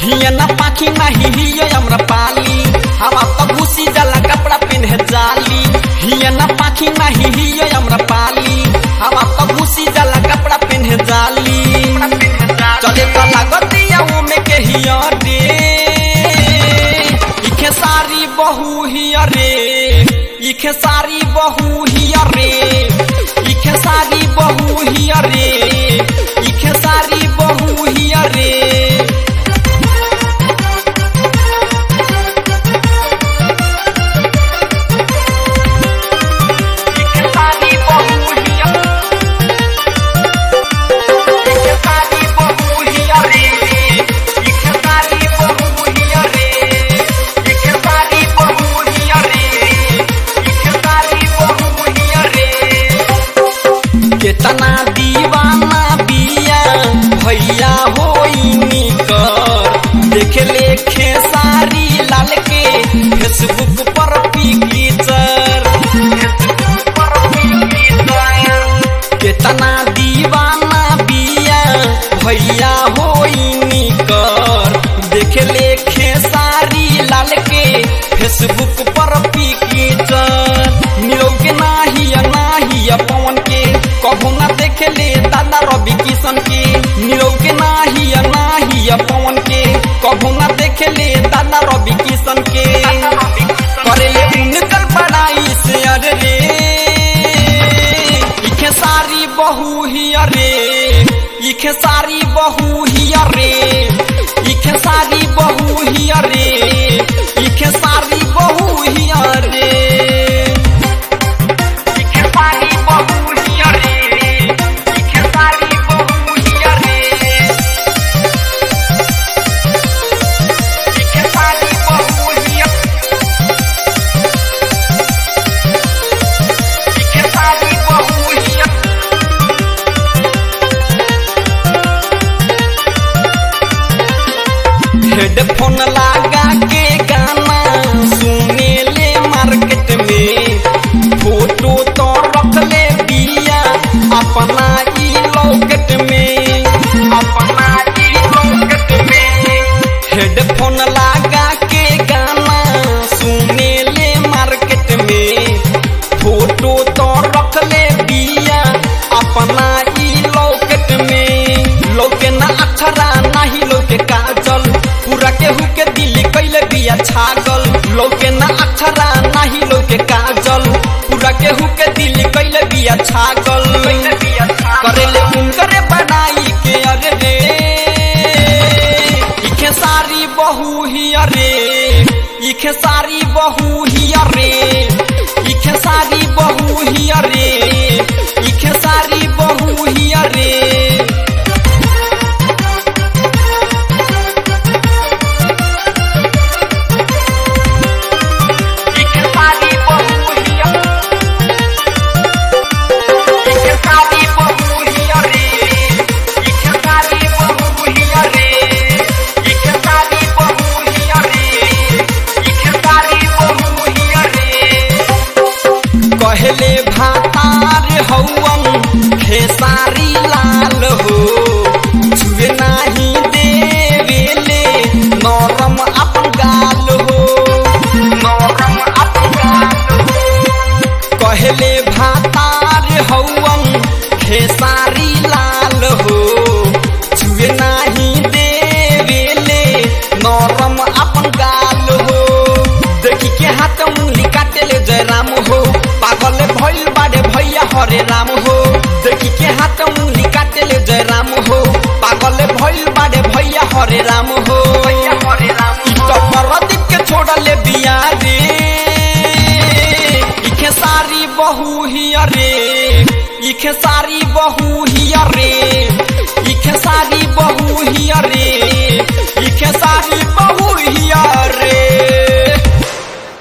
हिया ना पाखी नाही हिया हमरा पाली हवा तो घुसी जाला कपड़ा पिन्हे जाली हिया ना पाखी नाही हिया हमरा पाली हवा तो घुसी जाला कपड़ा पिन्हे जाली चले तो लागतिया वो में के हिया रे इखे सारी बहू हिया रे इखे सारी बहू हिया रे इखे सारी बहू हिया रे इखे सारी बहू हिया रे इखे सारी बहू हिया इखे सारी बहू हिया रे इखे सारी बहू हिया रे इखे सारी बहू हिया रे इखे सारी बहू हिया रे केतना दीवाना बिया भैया होइनी कर देख लेखे सारी लाल के फेसबुक पर पिक्चर केतना दीवाना बिया भैया होइनी कर देख लेखे सारी लाल के फेसबुक पर पिक्चर निरोग नाही नाही पवन के कभू ना देख ले दादा रवि किशन के निरोग नाही नाही पवन के कभू ना देख ले दादा रवि किशन के करे ले उनकर बड़ाई से अरे रे इखे सारी बहू हिया रे इखे सारी बहू हिया रे इखे सारी बहू हिया रे इखे सारी बहू हिया रे इखे सारी बहू हिया रे इखे सारी बहू हिया रे इखे सारी बहू हिया इखे सारी बहू हिया हेडफोन लगा के गाना सुने ले मार्केट में फोटो तो रख ले बिया अपना ई लॉकेट में अपना ई लॉकेट में हेडफोन लगा के गाना सुने ले मार्केट में फोटो तो रख ले बिया अपना ई लॉकेट में लोके ना अक्षरा नाही लोके काजल पूरा केहू के दिल कैले बिया छागल लोके ना अक्षरा नाही लोके काजल पूरा केहू के दिल कैले बिया छागल करेले उनकरे बनाई के अरे रे इखे सारी बहू हिया रे इखे सारी बहू हिया रे इखे सारी बहू हिया रे इखे सारी बहू हिया रे इखे सारी बहू हिया इखे सारी बहू हिया रे इखे सारी बहू हिया रे इखे सारी बहू हिया रे इखे सारी बहू हिया रे कहले भातार हौवन खेसारी लाल हो छुए नाही देवेले नरम अपन गाल हो नरम अपन गाल हो कहले भातार हौवन खेसारी लाल हो छुए नाही देवेले नरम अपन गाल हो देखी के हाथ उंगली काटेले जय राम हो पागल भइल बाड़े भैया हरे राम हो देखी के हाथ उंगली काटेले जय राम हो पागल भइल बाड़े भैया हरे राम हो प्रदीप के छोड़ले बिया रे इखे सारी बहू हिया रे इखे सारी बहू हिया रे इखे सारी बहू हिया रे इखे सारी